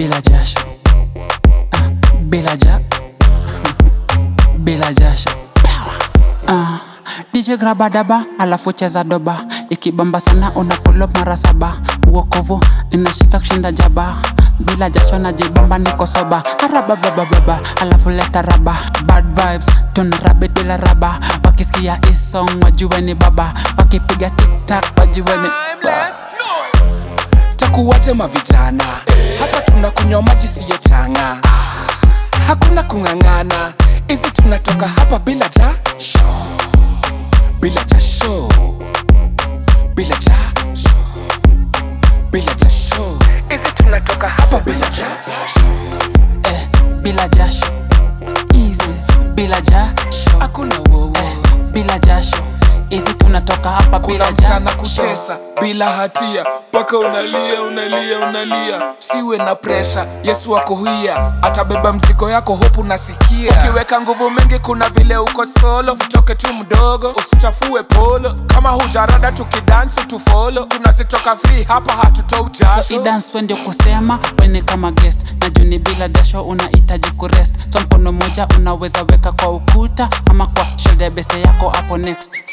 bila jasho Ah, bila ja bila jasho Ah, DJ graba daba alafu cheza doba ikibamba sana unapulo mara saba uokovu inashika kushinda jaba bila jasho na jibamba niko soba arababababa alafu leta raba bad vibes tuna rabi bila raba wakisikia isong wajue ni baba wakipiga tiktak wajue ni takuwaje mavijana hapa tunakunywa maji siyo changa hakuna kung'ang'ana hizi tunatoka hapa bila ja bila jasho bila jasho bila jasho hizi tunatoka hapa bila jasho eh, bila jasho easy bila jasho hakuna wowo bila jasho hizi tunatoka hapa bila kuna msana jasho kutesa bila hatia mpaka unalia unalia unalia siwe na presha yesu ako hia atabeba mzigo yako hopu nasikia ukiweka nguvu mingi kuna vile uko solo usitoke tu mdogo usichafue polo kama hujarada tukidansi tufolo tunazitoka free hapa hatutoi so jasho idance ndio kusema wene kama guest na juni bila dasho unahitaji kurest so mkono moja unaweza weka kwa ukuta ama kwa shoulder beste yako hapo next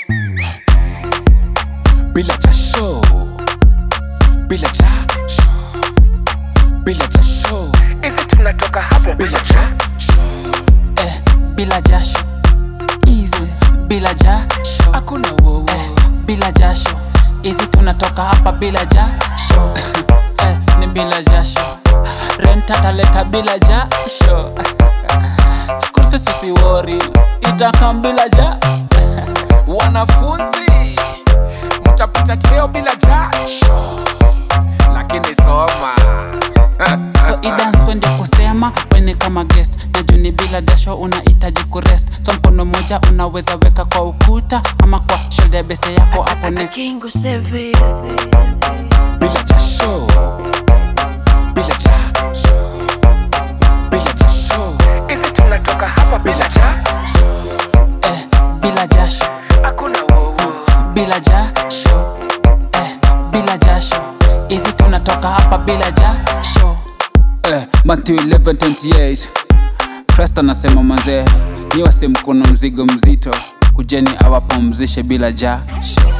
bila jasho bila jasho bila jasho hizi tunatoka hapa bila jasho eh, bila jasho easy bila jasho hakuna wowo eh, bila jasho hizi tunatoka hapa bila jasho eh, ni bila jasho rent ataleta bila jasho school fees usiwori itakam bila jasho wanafunzi mtapita teo bila jasho lakini soma so idance ndio kusema wene kama guest na juni bila dasho unahitaji kurest so mkono moja unaweza weka kwa ukuta ama kwa shoulder beste yako hapo next Kingo Sevi. bila jasho bila jasho bila jasho hizi tunatoka hapa bila jasho eh, bila jasho hakuna wowo bila jasho eh, bila jasho hizi tunatoka hapa bila jasho eh, Matthew 11:28 Christ anasema manzee niwase mkono mzigo mzito kujeni awapumzishe bila jasho